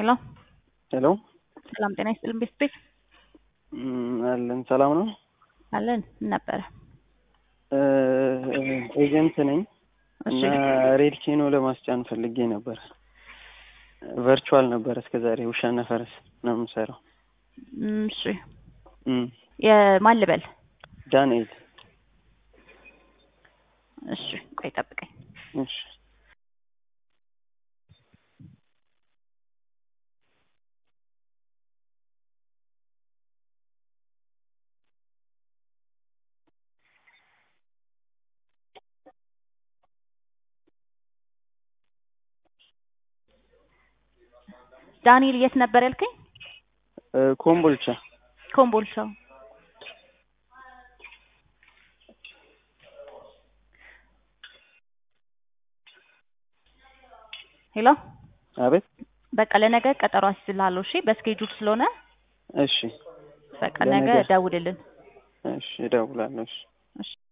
ሄሎ ሄሎ ሰላም ጤና ይስጥልን ቤት ቤት እም፣ አለን ሰላም ነው። አለን ምን ነበረ? ኤጀንት ነኝ እሺ እና ሬድ ኬኖ ለማስጫን ፈልጌ ነበር። ቨርቹዋል ነበር እስከዛሬ ውሻና ፈረስ ነው የምሰራው። እም፣ እሺ እም፣ የማን ልበል? ዳንኤል እሺ ቆይ ጠብቀኝ። እሺ ዳንኤል የት ነበር ያልከኝ? እ፣ ኮምቦልቻ ኮምቦልቻ። ሄሎ አቤት። በቃ ለነገ ቀጠሮ አስይዝልሃለሁ። እሺ በስኬጁል ስለሆነ እሺ በቃ ነገ ለነገ? ደውልልን። እሺ እደውላለሁ። እሺ እሺ